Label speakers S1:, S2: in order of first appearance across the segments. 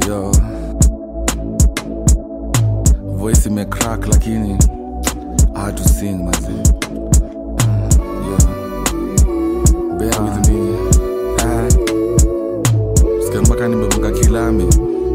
S1: yo voice imecrack lakini I had to sing mazi yeah. bear with me ah. sikia mpaka nimegonga kilami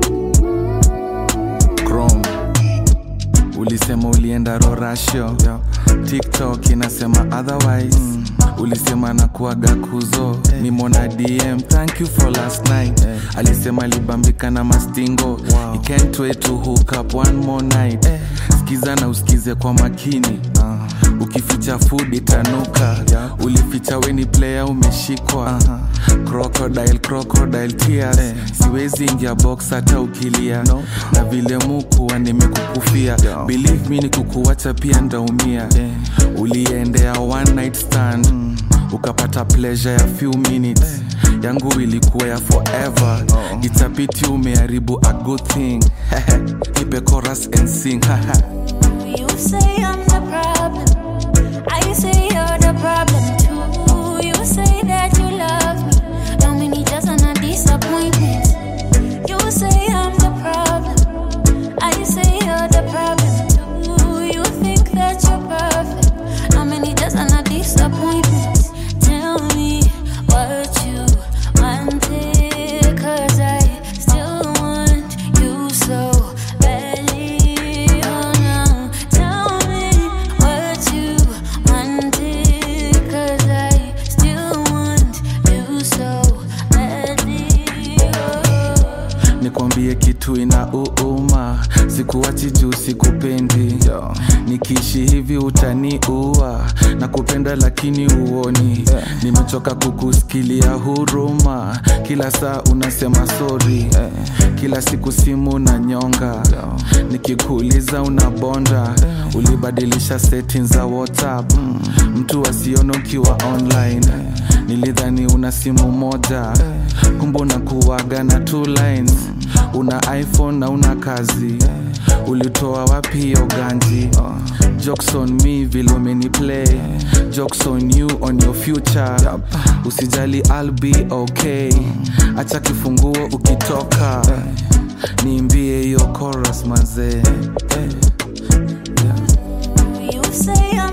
S1: chrome ulisema ulienda rorasho tiktok inasema otherwise mm. ulisema na kuaga kuzo hey. nimona dm thank you for last night hey. alisema libambika na mastingo wow. He can't wait to hook up one more night hey. skiza na usikize kwa makini uh. ukificha food itanuka yeah. ulificha weni player umeshikwa uh-huh. crocodile crocodile tears hey. siwezi ingia box hata ukilia no. na vile mukuwa nimekukufia yeah. believe me ni kukuwacha pia ndaumia yeah. uliendea one night stand mm. ukapata pleasure ya few minutes hey. yangu ilikuwa ya forever oh. itapiti umeharibu a good thing nipe chorus and sing
S2: You say I'm the problem. I say you're the problem too. You say that you love me. How many just on a disappointment? You say I'm the problem. I say you're the problem too. You think that you're perfect. How many just on a disappointment? Tell me what you wanted. Cause I still want you so badly. Oh no. Tell me what you wanted. Cause I still want you so badly. Oh.
S1: nikwambie kitu ina uuma sikuwachi juu sikupendi nikiishi hivi utaniua na kupenda lakini uoni nimechoka kukusikilia huruma kila saa unasema sori kila siku simu na nyonga nikikuuliza unabonda ulibadilisha settings za whatsapp mtu asione ukiwa online nilidhani una simu moja kumbe unakuwaga na two lines una iphone na una kazi ulitoa wapi hiyo ganji jokes on me vile umeni play jokes on you on your future usijali I'll be okay acha kifunguo ukitoka niimbie hiyo chorus mazee
S2: You say I'm